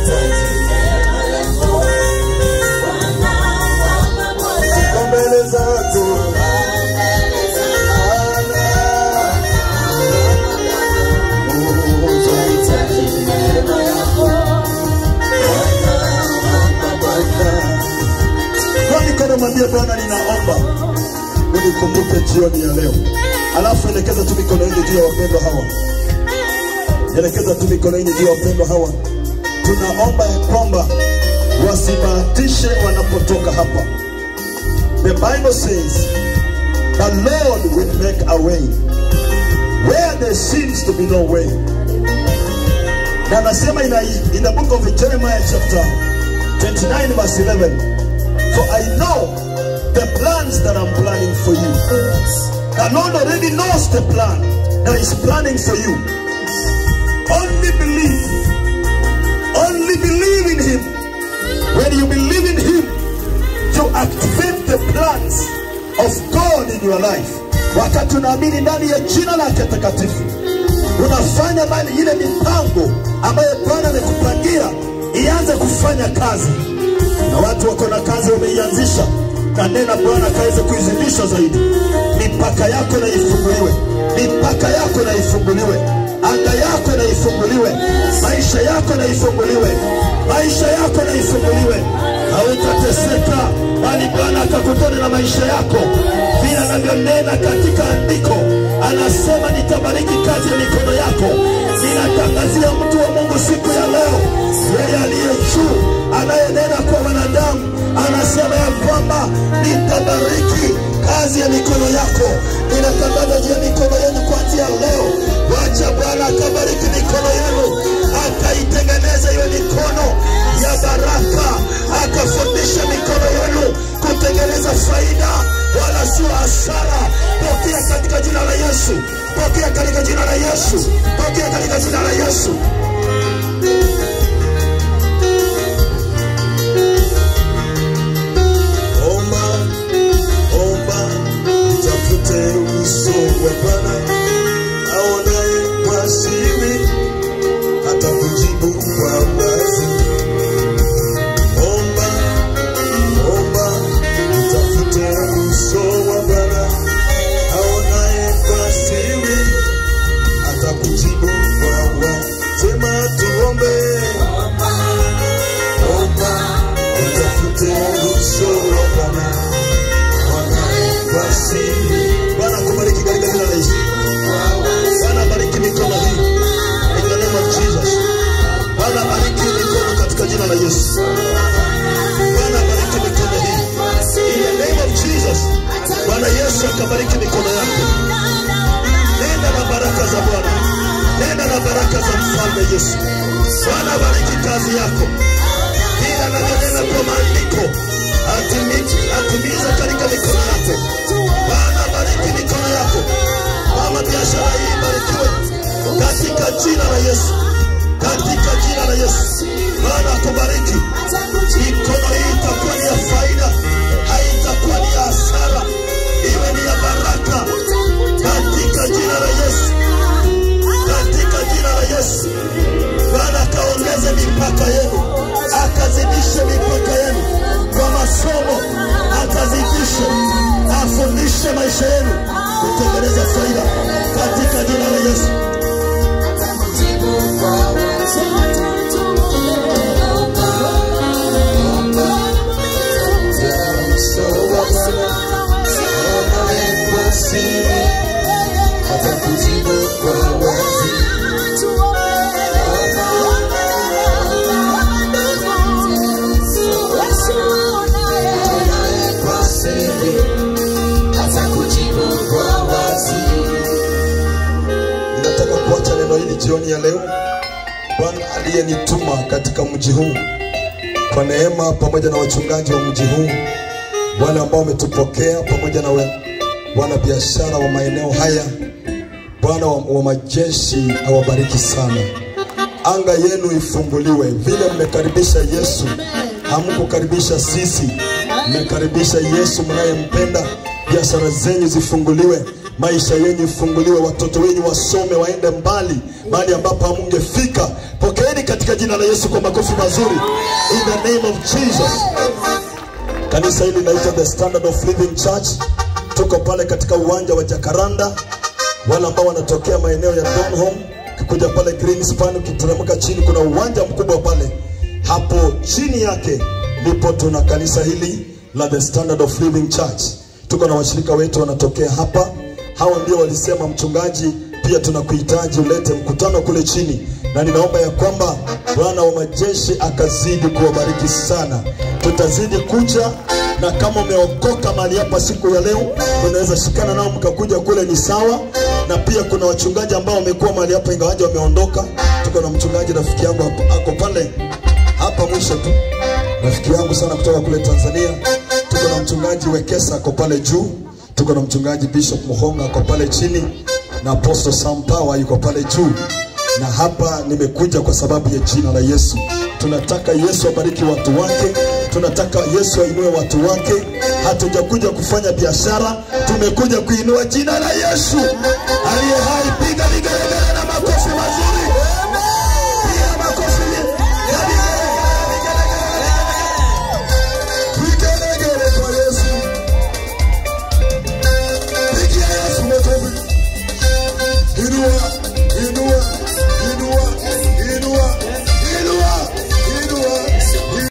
Kwa mbele zako Kwa mikono mwambie Bwana, ninaomba unikumbuke jioni ya leo. Alafu elekeza tu mikono yenu juu ya wapendwa hawa, elekeza tu mikono yenu juu ya wapendwa hawa. Tunaomba ya kwamba wasibahatishe wanapotoka hapa. The Bible says the Lord will make a way where there seems to be no way. Na anasema in, a- in the book of Jeremiah chapter 29 verse 11, For I know the plans that I'm planning for you. The Lord already knows the plan that He's planning for you. Only believe. Only believe in Him. When you believe in Him, you activate the plans of God in your life. Wakati unaamini ndani ya jina lake takatifu, unafanya bali ile mipango ambayo Bwana amekupangia ianze kufanya kazi, na watu wako na kazi wameianzisha, na nena Bwana akaweze kuizidisha zaidi. Mipaka yako na ifunguliwe, mipaka yako na ifunguliwe, anga yako na ifunguliwe, maisha yako na ifunguliwe, maisha yako na ifunguliwe. Hautateseka bali Bwana akakutana na maisha yako vile anavyonena katika andiko. Anasema nitabariki kazi ya mikono yako. Ninatangazia mtu wa Mungu siku ya leo, yeye aliye juu anayenena kwa wanadamu, anasema ya kwamba nitabariki kazi ya mikono yako. Ninatangaza juu ya mikono yenu kuanzia leo, wacha Bwana akabariki mikono yenu, akaitengeneza hiyo mikono ya baraka, akafundisha mikono yenu kutengeneza faida wala sio hasara. Pokea katika jina la Yesu, pokea katika jina la Yesu, pokea katika jina la Yesu. Omba, omba, tafute uso wa Bwana aonaye kwa siri, atakujibu kwa wazi. Omba, omba, tafute uso wa Bwana aonaye kwa siri, atakujibu kwa wazi. Sema tuombe, omba, utafute uso wa Bwana aonaye kwa siri. Bwana akubariki katika jina la Yesu. Bwana bariki mikono hii. In the name of Jesus. Bwana bariki mikono katika jina la Yesu. Bwana bariki mikono hii. In the name of Jesus. Bwana Yesu akabariki mikono yako. Nenda na baraka za Bwana. Nenda na baraka za mfalme Yesu. Bwana bariki kazi yako. Kila anavyonena kwa maandiko atimi- atimize katika mikono yako. Bwana bariki mikono yako. Mama, biashara hii ibarikiwe katika jina la Yesu, katika jina la Yesu. Bwana akubariki. Mikono hii itakuwa ni ya faida, haitakuwa ni ya hasara, iwe ni ya baraka katika jina la Yesu, katika jina la Yesu. Bwana akaongeze mipaka yenu, akazidishe mipaka yenu kwa masomo, akazidishe, afundishe maisha yenu kutengeneza faida katika jina la Yesu. Ninataka kuacha neno hili jioni ya leo. Bwana aliyenituma katika mji huu kwa neema, pamoja na wachungaji wa mji huu, wale ambao wametupokea pamoja na we- wanabiashara wa maeneo haya, Bwana wa, wa majeshi awabariki sana. Anga yenu ifunguliwe vile mmekaribisha Yesu, hamkukaribisha sisi, mmekaribisha Yesu mnayempenda. Biashara zenyu zifunguliwe, maisha yenyu ifunguliwe, watoto wenyu wasome, waende mbali, mahali ambapo hamungefika. Pokeeni katika jina la Yesu kwa makofi mazuri, in the name of Jesus. Kanisa hili linaitwa The Standard of Living Church. Tuko pale katika uwanja wa Jacaranda. Wale ambao wanatokea maeneo ya Donholm, ukikuja pale Greenspan, ukiteremka chini, kuna uwanja mkubwa pale. Hapo chini yake ndipo tuna kanisa hili la The Standard of Living Church. Tuko na washirika wetu wanatokea hapa. Hawa ndio walisema, mchungaji, pia tunakuhitaji ulete mkutano kule chini, na ninaomba ya kwamba Bwana wa majeshi akazidi kuwabariki sana. Tutazidi kuja na kama umeokoka mahali hapa siku ya leo, unaweza shikana nao mkakuja kule, ni sawa. Na pia kuna wachungaji ambao wamekuwa mahali hapa ingawaje wameondoka. Tuko na mchungaji rafiki yangu hapo, ako pale hapa mwisho tu, rafiki yangu sana kutoka kule Tanzania. Tuko na mchungaji Wekesa ako pale juu, tuko na mchungaji Bishop Muhonga ako pale chini, na Apostle Sam Power yuko pale juu na hapa nimekuja kwa sababu ya jina la Yesu. Tunataka Yesu abariki watu wake, tunataka Yesu ainue watu wake. Hatujakuja kufanya biashara, tumekuja kuinua jina la Yesu aliye hai. Piga vigelegele na makofi mazuri.